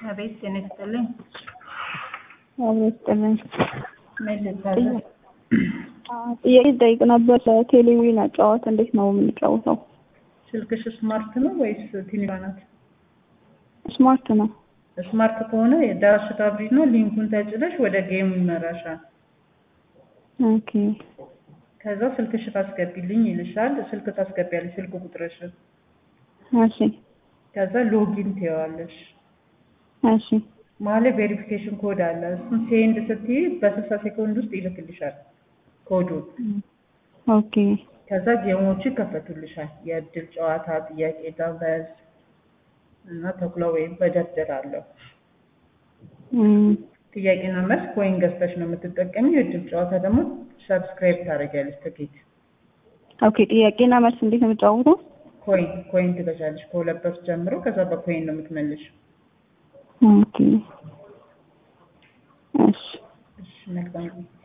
አቤት ጤና ይስጥልኝ። አብሮ ይስጥልኝ። ምን ልታዘዝ? ጥያቄ ጠይቅ ነበር። ቴሌቪዥን አጫወት እንዴት ነው የምንጫወተው? ስልክሽ ስማርት ነው ወይስ ትንሿ ናት? ስማርት ነው። ስማርት ከሆነ ዳሽ ታብሪና ሊንኩን ተጭነሽ ወደ ጌም ይመራሻል። ኦኬ ከዛ ስልክሽ ታስገቢልኝ ይልሻል። ስልክ ታስገቢያለሽ፣ ስልክ ቁጥርሽን። እሺ ከዛ ሎጊን ትይዋለሽ። እሺ ማለት ቬሪፊኬሽን ኮድ አለ። እሱን ሴንድ ስትይ በስልሳ ሴኮንድ ውስጥ ይልክልሻል ኮዱን። ኦኬ ከዛ ጌሞቹ ይከፈቱልሻል። የእድል ጨዋታ፣ ጥያቄ ዳበዝ እና ተኩላ ወይም በደርደር አለው። እም፣ ጥያቄና መልስ ኮይን ገዝተሽ ነው የምትጠቀሚው። የእድል ጨዋታ ደግሞ ሰብስክራይብ ታደርጊያለሽ ትኬት ኦኬ ጥያቄና መልስ እንዴት ነው የምጫወተው? ኮይን ኮይን ትገዣለሽ ከሁለት ብር ጀምሮ። ከዛ በኮይን ነው የምትመልሽው። ኦኬ እሺ እሺ መልካም ጊዜ